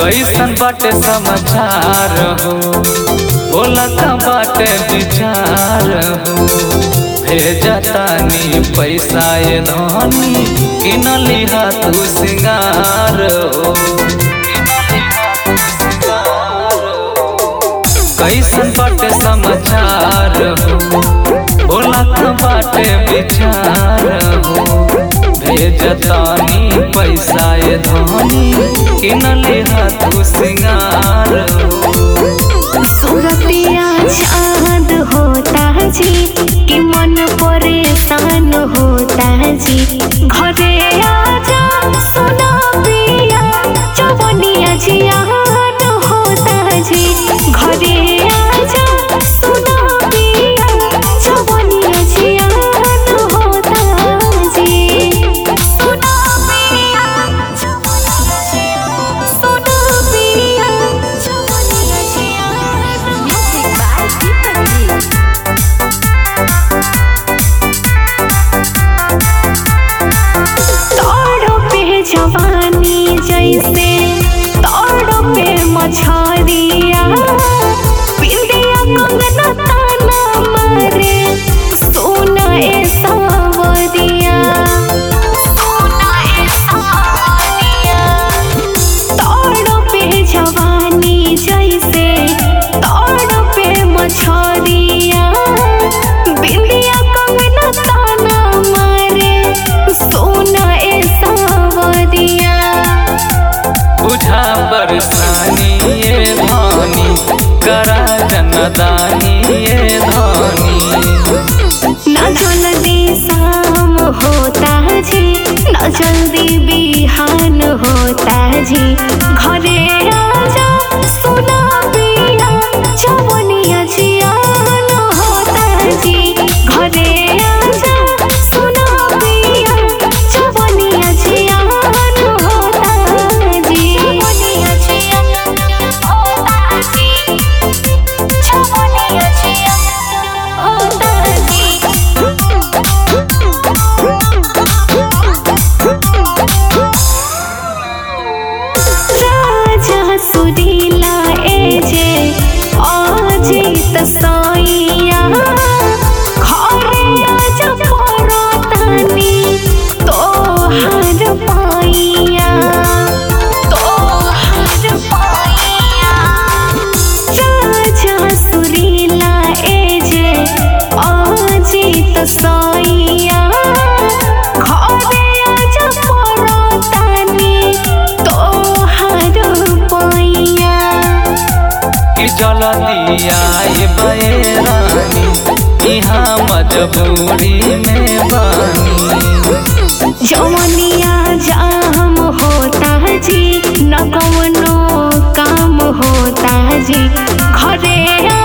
कैसन बाटे समाचार हो बोला का बाटे विचार हो भेजतानी पैसा ये धनी किनली हा तू सिंगार हो कैसन बाटे समाचार हो बोला का बाटे विचार हो भेजतानी पैसा ये धनी किनली हा तू सिंगार हो सूरतिया चांद होता जी कि मन परेशान होता जी घरे आजा सुना पिया चवनिया जियान होता जी घरे आजा सुना पिया चवनिया जियान होता जी सुना पिया चवनिया जियान सुना पिया चवनिया जियान म्यूजिक बाय दीपक जी तोड़ो पे जवानी जैसे तोड़ो पे मछरिया पिंडिया कंगना ताना मारे सोना ए सावरिया सोना ए सावरिया तोड़ो पे जवानी जैसे तोड़ो पे मछरिया बिंदिया कंगना ताना मारे सोना ए सावरिया बुझा बरसानी ये धानी करा जनदानी ये धानी न जल्दी शाम होता जी न जल्दी बिहान होता जी घरे आजा सुना पिया चवनिया जियान होता जी घरे आजा सुना पिया चवनिया जियान होता जी चवनिया जियान होता जी चवनिया जियान होता जी राजा सुरीला ए जे अजित सैया घरे आज पड़तानी तोहार पाइया तोहार पाइया राजा सुरीला ए जे अजित सैया घरे आज पड़तानी तोहार पाइया कि जल दिया ये बैरानी यहाँ मजबूरी में बानी जवनिया जाम होता जी न कवनो काम होता जी घरे